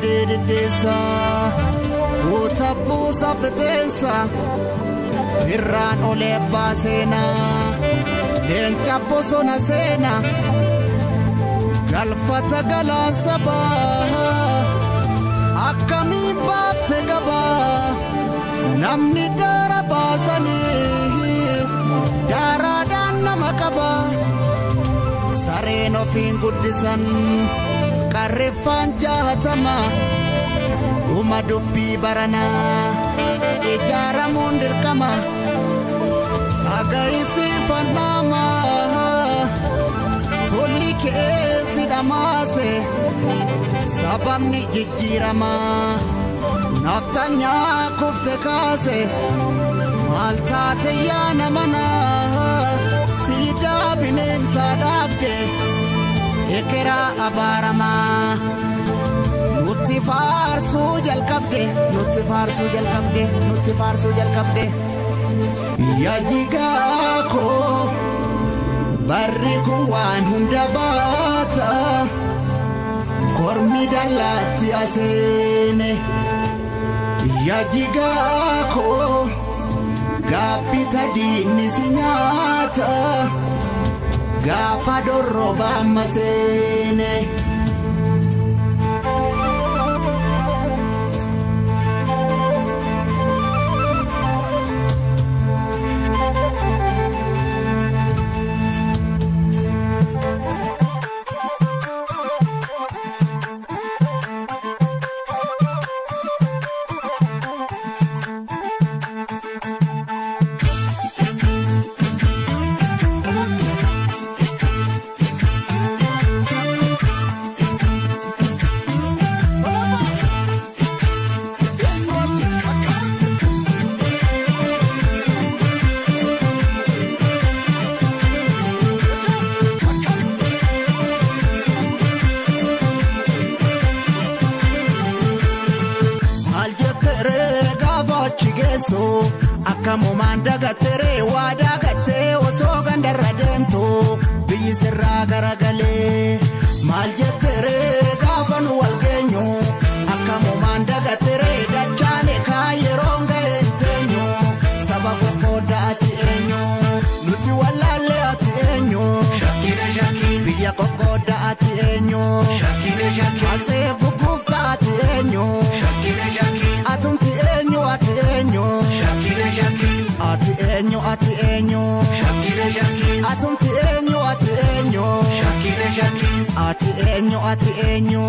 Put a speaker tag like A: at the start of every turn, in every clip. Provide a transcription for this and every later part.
A: badee deddeessa guuta buusa fixeensa irraan olee baaseena leenca bosona seena galfata galaansa baa akkamiin baabte gabaa namni daara baasanii daaraadhaan nama qaba sareen ofiin guddisan qarreeffaan jaahatama dhuma dubbii baranaa ijaaramuun dirqama agayisiifannama tolli keessi dhamaase sababni jijjiirama naftanyaa kufte kaase maal taate yaana mana siidaa bineensaa dhaabde ekeraa abaaramaa nutti faarsuu jalqabde nutti faarsuu jalqabde nutti faarsuu jalqabde yajigaa koo barri kun waan hunda baata kormi dallaatti aseene yajigaa koo gaabbita diinni si nyaata gaafa dorroba amma seene. geessu akkamumaan dagattere waa dagattee osoo gandarra deemtu biyyi sirraa garagalee maal jettere gaafa nu wal geenyu akkamumaan dagattere dachaane kaa yeroon ga'een teenyu saba qoqqoodda ati eenyu nusi wallaalle ati eenyu biyya qoqqoodda ati eenyu asee gugguufta ati eenyu atumti eenyu ati eenyu ati eenyu ati eenyu atumti eenyu ati eenyu ati eenyu ati eenyu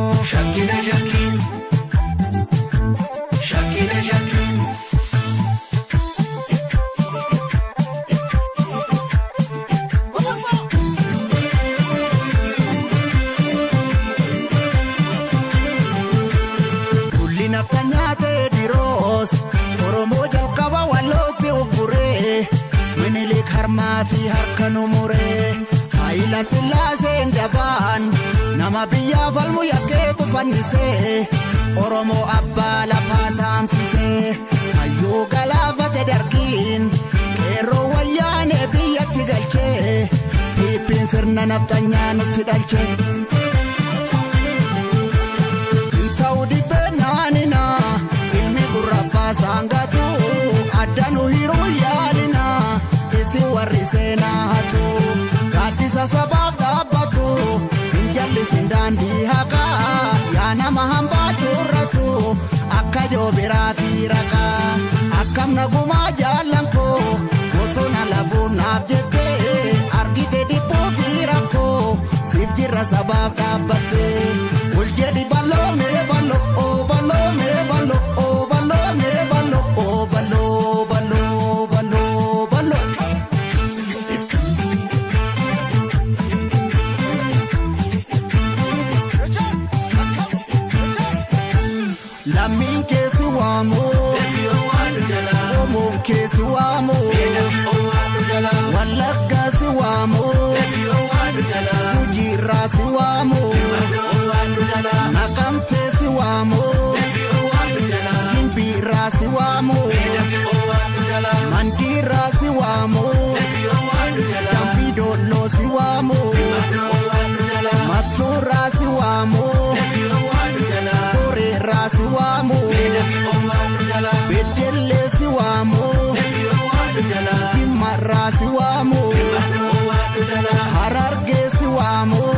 A: Kulli nafta nyaatee diroos Oromoo jalqaba wallootti ugguree Minilik harmaa fi harka nu muree Haayila sillaaseen dabaan nama biyyaaf falmu yakkeetu fannisee Oromoo abbaa lafaa saamsisee Hayyuu galaafate dargiin qeerroo wayyaanee biyyatti galchee Piippiin sirna naftanyaa nutti dhalchee. ta'u dhibbee naanina ilmi gurrabbaa saangatu addanu hiruu yaalina isi warri seenaa hatu gaaddisa sabaaf dhaabbatu hin jallisin daandii haqaa yaa nama hambaa turratu akka joobiraa fi raqaa akkam nagumaa jaallan koo bosona labuun naaf jettee argite dhibbuu fi rakkoo siif jirra sabaaf dhaabbattee ol jedhi baloo mee baloo oo baloo mee baloo oo baloo mee baloo oo baloo baloo baloo baloo. Lammiin keessi waamu Oromoon keessi waamu Wallaggaa si waamu Gujiirraa si waamu Naqamtee si waamu Gimbiirraa si waamu Mandiirraa si waamu Dambidolloo si waamu Mattuurraa si waamu argeessi waamu